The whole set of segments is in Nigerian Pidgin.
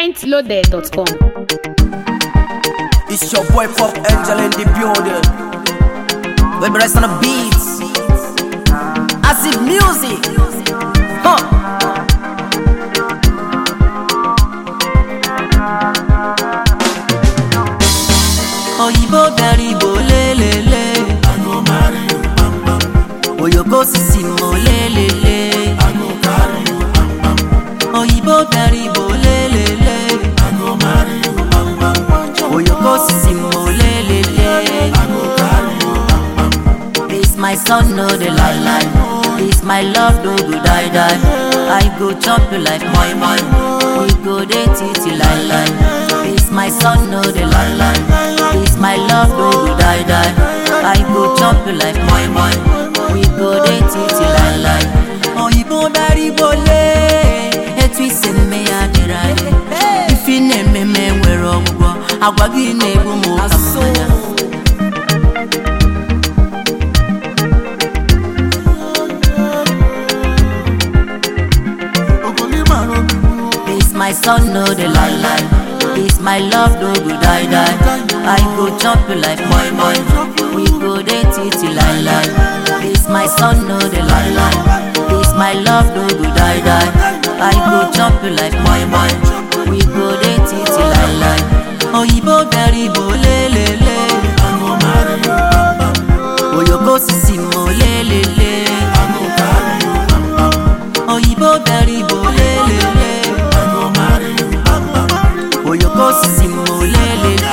mintloaded.com. It's your boy Pop Angel in the building. We be rest on the beats. Acid music. Huh. Oyibo bịara Igbo lelele Oyoko sisi mo lelele Oyibo bịara Igbo lelele Oyoko sisi mo lelele This my son no dey lie lie This my love no go die die I go chop you like moi moi We go dey titi lie lie This my son no dey lie lie This my love no go die die I go chop you like moi moi We go dey titi lie lie Oyibo dari bole Etu isi mme ya dịrị anyị Ifi na-ememe nwere ọgwụgwọ Agwa gị na-egbu m ụka mmanya This my son no dey lie lie. This my love no go die die. I go chop you like moi moi. We go dey titi lie lie. This my son no dey lie lie. This my love no go die die. I go chop you like moi moi. We go dey titi lie lie. Oyibo bẹ̀rẹ̀ ibo lélele. Oyoko sisi mo lélele. Oyibo bẹ̀rẹ̀ ibo lélele. Oyoko sisi mo lelele.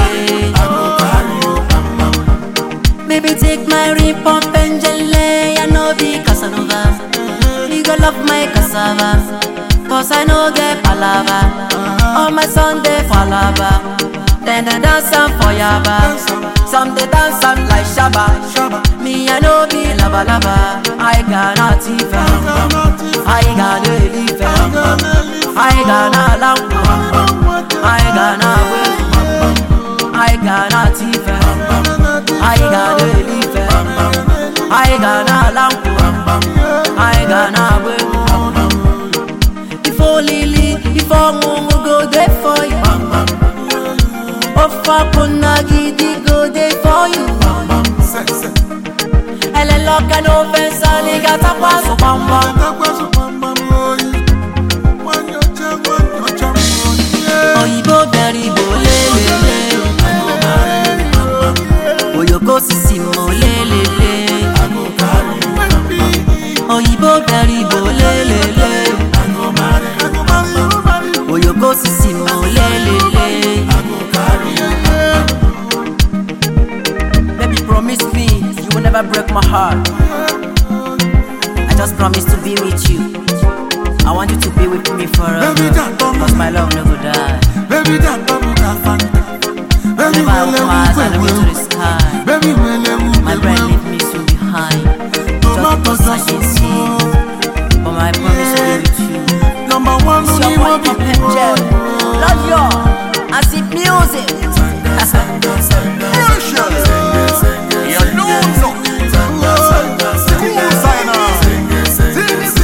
Baby take my ring pump and jelly, I no be Casanova. You go love my cassava, cause I no get palava. All my Sunday falaba, then they dance am for yaba. Some they dance am like shaba. Me I no be lava lava, I got a tifa, I got a leaf, I got a lamp. I got a whip, I got a teeth, I got a leaf, I got a lamp, I got a whip. If only if I'm go there for you, if I could not go there for you. Ele loca no fence, liga tapa so bamba. Oyibo bẹ̀rẹ̀ Igbo lélele. Oyoko sisi mo lélele. Oyibo bẹ̀rẹ̀ Igbo lélele. Oyoko sisi mo lélele. Baby promise me you will never break my heart. I just promise to be with you. I want you to be with me forever. Baby, that bum- Cause my love never die. Baby, that bubble got fanta. Baby, Never wele was and I wupe go to the wu. sky. Baby, wele My wupe brain wu. leave me soon behind. Tomato Just because I can sauce. see. But my promise to be with you. Number one, It's your only boy one Pop people. Angel. Love you. I see music. You know, no. Cool signer. Sing it, sing it.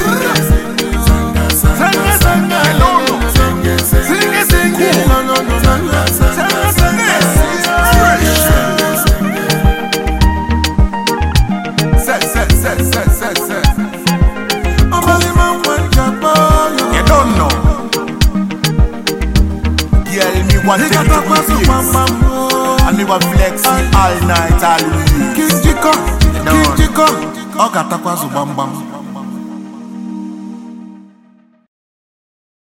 I don't know. Sing it, sing it. No, no, no, no, no. Sing it, sing it. Fresh. Say, say, say, say, say, say. Omali man want your boy. You don't know. Girl, me want He to got do a pass with of mama. And me want flexing all night, all week King Jiko, know. King Jiko, ọ ga-atakwazu gbamgbam